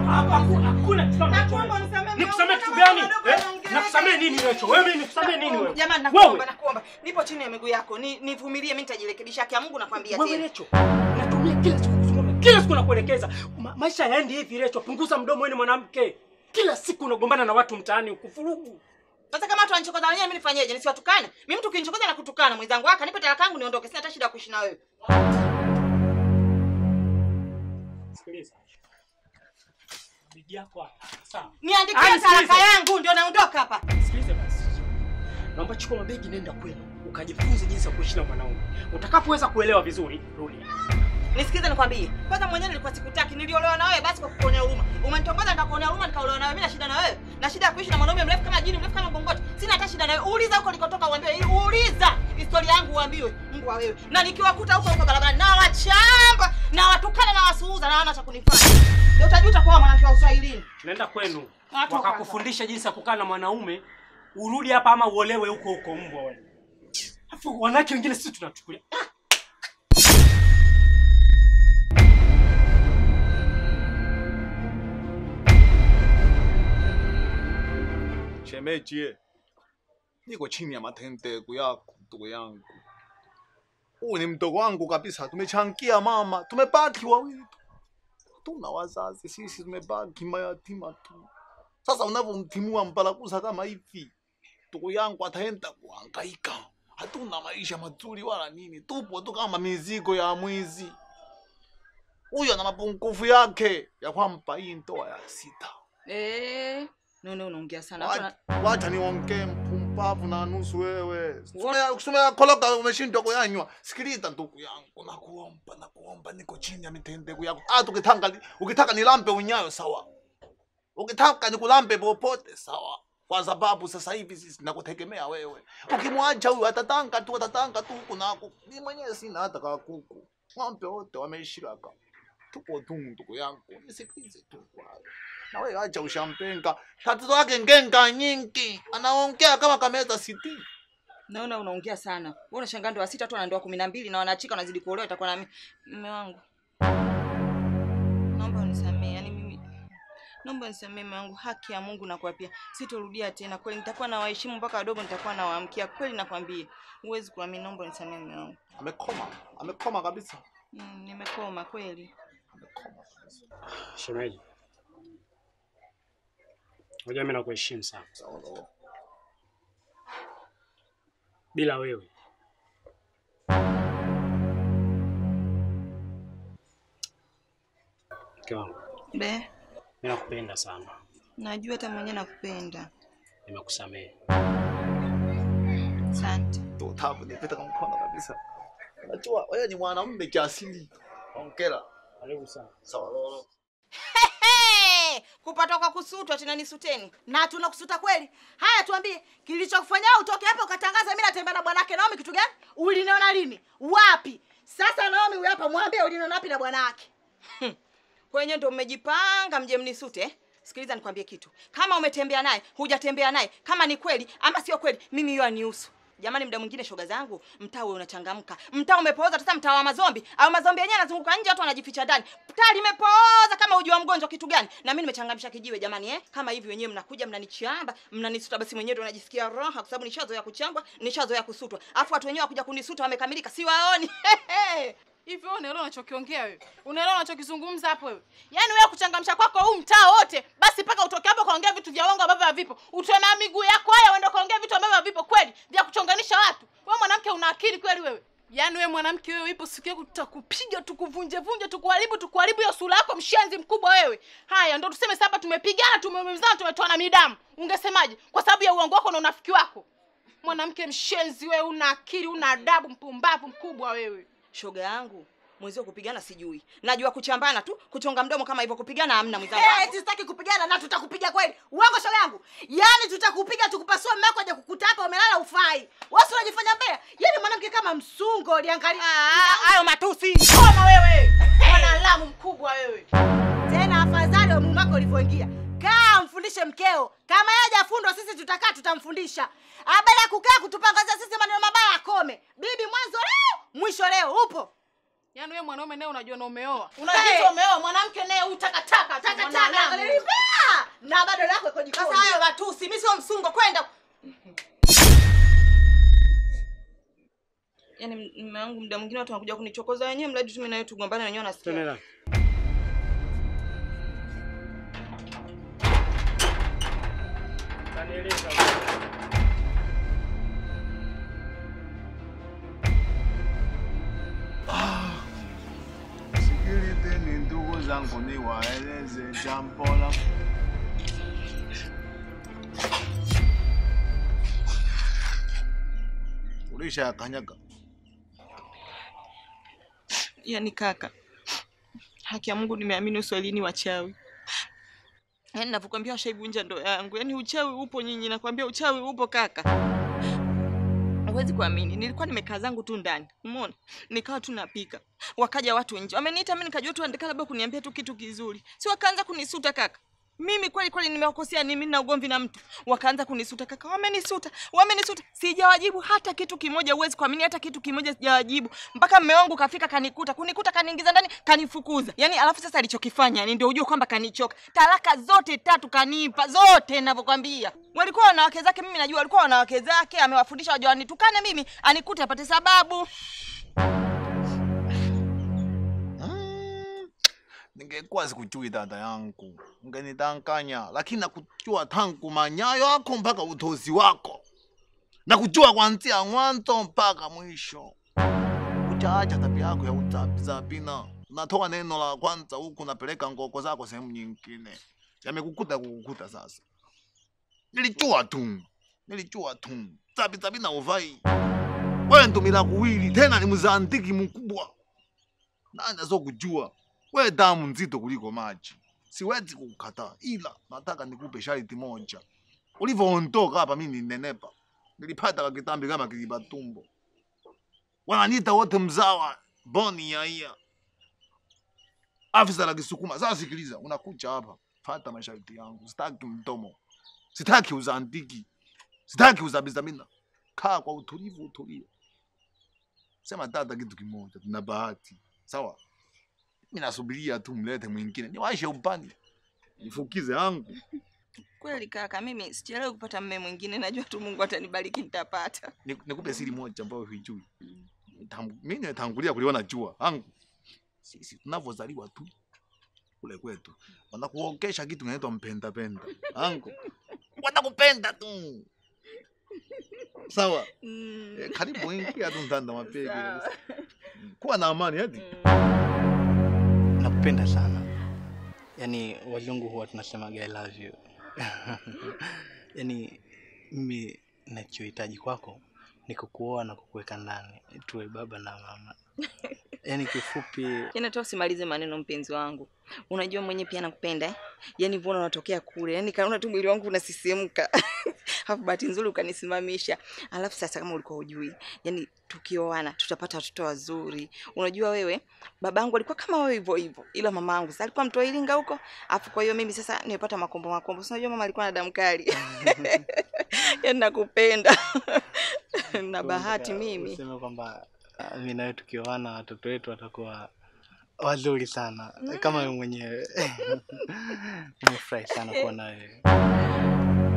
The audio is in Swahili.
Hapa hakuna hakuna kitu kama hicho. Nakuomba unisamehe, Nikusamee mimi kitu naomba gani? madogo Eh? naongea. Nakusamee nini Recho? Wewe mimi nikusamee nini wewe? Jamani, nakuomba, Wewe. nakuomba. Nipo chini ya miguu yako. Ni nivumilie, mimi nitajirekebisha. Haki ya Mungu nakwambia Wewe tena. Recho. Natumia kila siku kuzungumza. Kila siku nakuelekeza. Ma maisha yaendi hivi Recho. Punguza mdomo wewe ni mwanamke. Kila siku unagombana na watu mtaani ukufurugu. Sasa kama watu wanichokoza wenyewe mimi nifanyeje? Nisiwatukane? Mimi mtu ukinichokoza na kutukana mwenzangu waka nipe talaka yangu niondoke. Sina hata shida ya kuishi na wewe. Sikiliza. Bigi yako hapa. Sawa. Niandikie Ai, sikiliza. talaka yangu ndio naondoka hapa. Sikiliza basi. Naomba chukua mabegi nenda kwenu. Ukajifunze jinsi ya kuishi na mwanaume. Utakapoweza kuelewa vizuri, rudi. Nisikize nikwambie. Kwanza mwenyewe nilikuwa sikutaki, niliolewa na wewe basi kwa kukuonea huruma. Umenitongoza nikakuonea huruma nikaolewa na wewe. Mimi na shida na wewe. Na shida ya kuishi na mwanaume mrefu kama jini, mrefu kama gongoti. Sina hata shida na wewe. Uuliza huko nilikotoka uambiwe. Uuliza historia yangu uambiwe. Mungu wa wewe. Na nikiwakuta huko huko barabarani na wachamba na watukana na wasuuza na wana cha kunifanya. Ndio utajuta kwa mwanamke wa Uswahilini. Nenda kwenu. Watu Wakakufundisha jinsi ya kukaa na mwanaume. Urudi hapa ama uolewe huko huko mbwa wewe. Alafu wanawake wengine sisi tunachukulia. Ah! Shemeji, ye. niko chini ya matendeko yako ndugu yangu. Huu ni mdogo wangu kabisa, tumechangia mama, tumebaki wawili tu, tuna wazazi sisi, tumebaki mayatima tu. Sasa unavyomtimua mpalakusa kama hivi, ndugu yangu ataenda kuhangaika, hatuna maisha mazuri wala nini, tupo tu kama mizigo ya mwizi. Huyo ana mapungufu yake ya kwamba hii ndoa ya sita Eh, no no unaongea sana. Watu Wacha- wana- Wacha niongee mpumbavu na nusu wewe. Wa- Kusema koloka umeshindwa kuyanywa. Sikiliza ndugu yangu, nakuomba nakuomba, niko chini ya mitendeko yako. Hata ukitaka ukitaka nilambe unyayo sawa, ukitaka nikulambe popote sawa, kwa sababu sasa hivi sisi nakutegemea wewe. Ukimwacha huyu atatanga tu atatanga tu huku nako, mimi mwenyewe sina hata ka kuku, ng'ombe wote wameishiraka. Tuko tu ndugu yangu, nisikilize tu kwa na wewe acha ushampenga. Tatizo yake ngenga nyingi, anaongea kama kameza siti. Naona unaongea sana. Wewe unashangaa ndoa sita tu ana ndoa kumi na mbili na wanaachika wanazidi kuolewa itakuwa na mimi. Mume wangu. Naomba unisamehe. Yaani mimi naomba unisamehe mume wangu. Haki ya Mungu nakuapia. Sitorudia tena. Kweli nitakuwa na waheshimu mpaka wadogo nitakuwa na waamkia. Kweli nakwambia. Huwezi kuamini. Naomba unisamehe mume wangu. Amekoma, amekoma kabisa. Mm, nimekoma kweli. Amekoma kabisa. Shemeji. Unajua mimi nakuheshimu sana. Sawa sawa. Bila wewe. Mke wangu, Be, mimi nakupenda sana. najua hata mwenyewe nakupenda. Nimekusamehe. Asante. Ndio tabu nipita kwa mkono kabisa. Unajua wewe ni mwanamume kiasili. Hongera. Karibu sana. Sawa sawa. Hey, kupatwa kwa kusutwa tena nisuteni. na tunakusuta kweli. Haya, tuambie kilichokufanya wewe utoke hapa ukatangaza mimi natembea na bwanake Naomi kitu gani? Uliniona lini? Wapi? Sasa Naomi huyu hapa, mwambie uliniona wapi na bwanake? Kwenye ndo mmejipanga mje mnisute eh? Sikiliza nikwambie kitu. Kama umetembea naye, hujatembea naye, kama ni kweli ama sio kweli, mimi hiyo anihusu. Jamani, muda mwingine shoga zangu, mtaa wewe unachangamka. Mtaa umepooza sasa, mtaa wa mazombi au mazombi yenyewe yanazunguka nje, watu wanajificha ndani. Mtaa limepooza kama uji wa mgonjwa kitu gani? Na mimi nimechangamsha kijiwe jamani eh? Kama hivi wenyewe mnakuja mnanichamba, mnanisuta basi mwenyewe ndo najisikia raha kwa sababu nishazoea kuchambwa, nishazoea kusutwa. Alafu watu wenyewe wakuja kunisuta wamekamilika, siwaoni. Hivi wewe unaelewa unachokiongea wewe? Unaelewa unachokizungumza hapo wewe? Yaani wewe kuchangamsha kwako huu mtaa wote, basi mpaka utoke hapo kaongea vitu vya uongo ambavyo havipo. Utoe na miguu yako haya uende kaongea vitu ambavyo havipo kweli, vya kuchonganisha watu. Wewe mwanamke una akili kweli wewe? Yaani wewe mwanamke wewe ipo siku yako tutakupiga tukuvunje vunje tukuharibu tukuharibu hiyo sura yako mshenzi mkubwa wewe. Haya ndio tuseme sasa tumepigana tumeumizana tumetoana midamu. Ungesemaje? Kwa sababu ya uongo wako na unafiki wako. Mwanamke mshenzi wewe una akili una adabu mpumbavu mkubwa wewe. shoga yangu mwenzio kupigana sijui najua kuchambana tu kuchonga mdomo kama hivyo kupigana hamna mwenzangu Eh, eti sitaki kupigana na tutakupiga kweli. Uongo shoga yangu. Yaani tutakupiga tukupasua mume wako aje kukuta hapa umelala ufai. Wewe si unajifanya mbea. Yaani mwanamke kama msungo liangalia. Ah, hayo matusi Koma wewe. Mwanalamu mkubwa wewe. Tena afadhali wa mume wako ulivyoingia. Kaa mfundishe mkeo. Kama yeye hajafundwa sisi tutakaa tutamfundisha. Habari ya kukaa kutupangazia sisi maneno mabaya akome. Bibi mwanzo leo, mwisho leo upo. Yaani wewe mwanaume naye unajua na umeoa. Hey. Unajiita umeoa, mwanamke naye huyu takataka. tu, Taka taka. mwanadamu Angalia Mume wangu muda mwingine watu wanakuja kunichokoza wenyewe, mradi tu mimi na wewe tugombane wenyewe nasikia. Tenela. Kanieleza. Sikilizeni ndugu zangu, niwaeleze jambo la ulisha yakanyaga Yaani kaka, haki ya Mungu nimeamini uswahilini wachawi. Yaani navyokwambia washaivunja ndoa yangu. Yaani uchawi upo nyinyi, nakwambia uchawi upo kaka. Huwezi kuamini, nilikuwa nimekaa zangu tu ndani, umeona, nikawa tu napika, wakaja watu nje, wameniita mimi, nikajua tu andika labda kuniambia tu kitu kizuri, si wakaanza kunisuta kaka. Mimi kweli kweli nimewakosea nini? Mimi na ugomvi na mtu, wakaanza kunisuta kaka, wamenisuta, wamenisuta, sijawajibu hata kitu kimoja. Huwezi kuamini, hata kitu kimoja sijawajibu, mpaka mme wangu kafika kanikuta, kunikuta, kaniingiza ndani, kanifukuza. Yani alafu sasa alichokifanya yani, ndio ujue kwamba kanichoka. Talaka zote tatu kanipa zote, ninavyokwambia. Walikuwa wanawake zake, mimi najua walikuwa wanawake zake, amewafundisha waje wanitukane mimi, anikute apate sababu. Mm, ningekuwa sikujui dada yangu, ungenidanganya, lakini nakujua tangu manyayo yako mpaka utozi wako, nakujua kuanzia mwanzo mpaka mwisho. Utaacha tabia yako ya uzabizabina, unatoa neno la kwanza huku unapeleka ngoko zako sehemu nyingine. Yamekukuta kukukuta sasa. Nilijua tu, nilijua tu, zabizabina uvai wewe ndumila kuwili tena ni mzandiki mkubwa nani azokujua we damu nzito kuliko maji siwezi kukataa ila nataka nikupe sharti moja ulivyoondoka hapa mimi ninenepa nilipata kakitambi kama kiliba tumbo wananiita wote mzawa boni yaia afisa la kisukuma sasa sikiliza unakuja hapa fata masharti yangu sitaki mdomo sitaki uzandiki sitaki uzabizamina kaa kwa utulivu utulie sema dada kitu kimoja tuna bahati sawa mimi nasubiria tu mlete mwingine niwaishe upande nifukize yangu Kweli kaka, mimi sichelewi kupata mme mwingine, najua tu Mungu atanibariki nitapata. Ni- nikupe siri moja ambayo huijui Tangu- mimi nimetangulia kuliona jua yangu sisi tunavyozaliwa tu kule kwetu wanakuokesha kitu kinaitwa mpenda penda yangu wanakupenda tu sawa Mm. Eh, karibu ingia tu ndani na mapege Mm, kuwa na amani hadi nakupenda sana yaani wazungu huwa tunasemaga I love you yaani mimi nachohitaji kwako ni kukuoa na kukuweka ndani tuwe baba na mama yaani kifupi Yaani hata usimalize maneno mpenzi wangu. Unajua mwenye pia nakupenda eh? Yaani mbona unatokea kule? Yaani kaona tu mwili wangu unasisimka. Alafu bahati nzuri ukanisimamisha. Alafu sasa kama ulikuwa hujui, yaani tukioana tutapata watoto wazuri. Unajua wewe, babangu alikuwa kama wewe hivyo hivyo. Ila mamangu sasa alikuwa mtoa Iringa huko. Alafu kwa hiyo mimi sasa nimepata makombo makombo. Si unajua mama alikuwa na damu kali. Yaani nakupenda. na bahati mimi. useme kwamba ah, mimi nawe tukioana watoto wetu watakuwa wazuri sana kama wewe mwenyewe nimefurahi sana kuwa na wewe